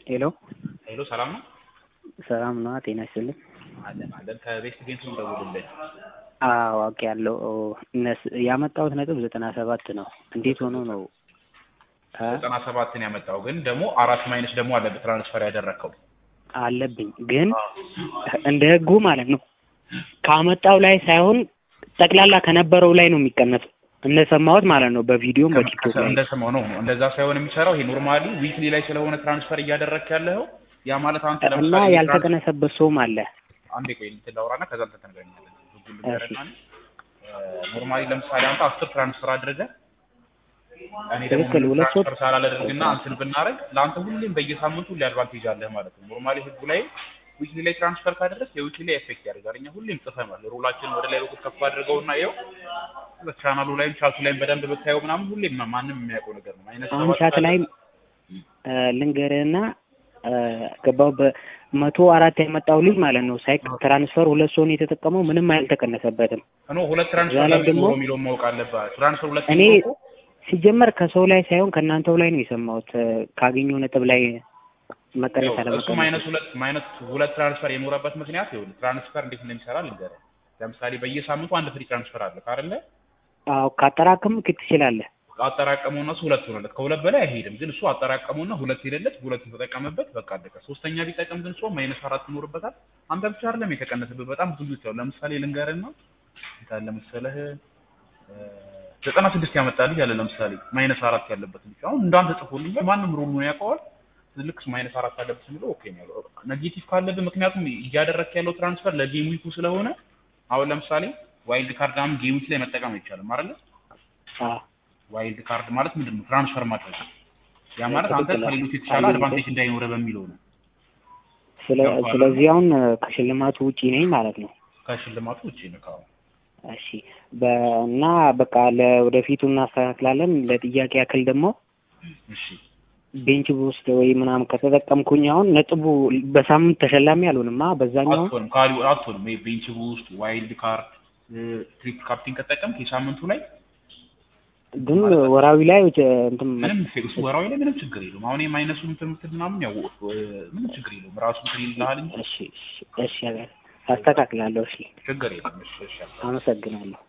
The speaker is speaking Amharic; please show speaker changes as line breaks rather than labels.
ሄሎ
ሄሎ ሰላም ነው?
ሰላም ነዋ። ጤና ይስጥልኝ።
አለን አለን። ከቤስት ጌምስ ነው ደውልልኝ።
አዎ አውቄያለሁ። እነስ- ያመጣሁት ነጥብ ዘጠና ሰባት ነው። እንዴት ሆኖ ነው እ?
ዘጠና ሰባትን ያመጣው ግን ደግሞ አራት ማይነስ ደግሞ አለበት ትራንስፈር ያደረግከው
አለብኝ ግን እንደ ህጉ ማለት ነው ካመጣው ላይ ሳይሆን ጠቅላላ ከነበረው ላይ ነው የሚቀነሰው እንደሰማሁት ማለት ነው በቪዲዮም በቲክቶክ ላይ
እንደሰማው ነው ነው እንደዛ ሳይሆን የሚሰራው ይሄ ኖርማሊ ዊክሊ ላይ ስለሆነ ትራንስፈር እያደረግክ ያለው ያ ማለት አንተ
እና
ለምሳሌ
ያልተቀነሰበት ሰውም አለ
አንዴ ቆይ እንትን ላውራና ከዛ እንትን ተነጋገራለን። ህጉን ልንገርህና እኔ ኖርማሊ ለምሳሌ አንተ አስር ትራንስፈር አድርገህ እኔ ደግሞ
ትክክል፣
ምንም
ሁለት ሰው-
ትራንስፈር ሳላደርግና እንትን ብናደርግ ለአንተ ሁሌም በየሳምንቱ ሁሌ አድቫንቴጅ አለህ ማለት ነው። ኖርማሊ ህጉ ላይ ዊክሊ ላይ ትራንስፈር ካደረግህ የዊክሊ ላይ ኤፌክት ያደርጋል። እኛ ሁሌም ጽፈናል። ሩላችን ወደ ላይ በኩል ከፍ አድርገውና ይኸው ቻናሉ ላይም ቻቱ ላይም በደንብ ብታየው ምናምን ሁሌም ማንም የሚያውቀው ነገር ነው። አይነት
አሁን ቻት ላይ ልንገርህና ገባው በመቶ አራት ያመጣው ልጅ ማለት ነው ሳይክ ትራንስፈር ሁለት ሰውን የተጠቀመው ምንም አልተቀነሰበትም።
ኖ ሁለት ትራንስፈር
እዛ ላይ
ለምን
ደግሞ-
ኖሮ የሚለውን ማወቅ አለብህ። ትራንስፈር ሁለት
እኔ
ኖሮ
ሲጀመር ከሰው ላይ ሳይሆን ከእናንተው ላይ ነው የሰማሁት እ፣ ካገኘው ነጥብ ላይ መቀነስ
እሱ
አለመቀነስ
ማይነስ ሁለት ማይነስ ሁለት ትራንስፈር የኖረበት ምክንያት ይኸውልህ ትራንስፈር እንዴት እንደሚሰራ ልንገርህ። ለምሳሌ በየሳምንቱ አንድ ፍሪ ትራንስፈር አለ አይደለ?
አዎ ካጠራቀምክ ትችላለህ።
አጠራቀመው እነሱ ሁለት ሆነለት። ከሁለት በላይ አይሄድም። ግን እሱ አጠራቀመውና ሁለት ሄደለት፣ ሁለቱን ተጠቀመበት፣ በቃ አለቀ። ሶስተኛ ቢጠቀም ግን ሰው ማይነስ አራት ይኖርበታል። አንተ ብቻ አይደለም የተቀነሰበት፣ በጣም ብዙ ልጆች አሉ። ለምሳሌ ልንገርህና እንትን መሰለህ ዘጠና ስድስት ያመጣልኝ አለ ለምሳሌ ማይነስ አራት ያለበት ልጅ አሁን እንዳንተ ጽፎልኝ ማንም ሩሉን ያውቀዋል። ልክ ማይነስ አራት አለበት የሚለው ኦኬ ነው ያለው። ኔጌቲቭ ካለብህ ምክንያቱም እያደረግክ ያለው ትራንስፈር ለጌም ዊኩ ስለሆነ አሁን ለምሳሌ ዋይልድ ካርድ አሁን ጌም ዊክ ላይ መጠቀም አይቻልም አይደለ?
አዎ
ዋይልድ ካርድ ማለት ምንድን ነው? ትራንስፈር ማድረግ ነው። ያ ማለት አንተ
ትክክል ነው።
ከሌሎች የተሻለ
አይ፣
አድቫንቴጅ እንዳይኖረ በሚለው ነው።
ስለ
ገባህ?
ስለዚህ አሁን እ፣ ከሽልማቱ ውጪ ነኝ ማለት ነው።
ከሽልማቱ ውጭ ነው። ካሁን
እሺ በ- እና በቃ ለወደፊቱ እናስተካክላለን። ለጥያቄ ያክል ደግሞ
እሺ
ቤንች ውስጥ ወይ ምናምን ከተጠቀምኩኝ አሁን ነጥቡ በሳምንት ተሸላሚ አልሆንማ በዛኛው
አትሆንም ካሊ አትሆንም። ይሄ ቤንች ውስጥ ዋይልድ ካርድ ትሪፕ ካፕቴን ከጠቀምክ የሳምንቱ ላይ
ግን ወራዊ ላይ እ፣ እንትን
ምንም ፌክስ ወራዊ ላይ ምንም ችግር የለውም። አሁን የማይነሱ እንትን የምትል ምናምን ያው እ፣ ምንም ችግር የለውም። ራሱ እንትን ይልሃል እንጂ
እሺ እሺ እሺ አስተካክላለሁ። እሺ
ችግር የለም። እሺ እሺ
አመሰግናለሁ።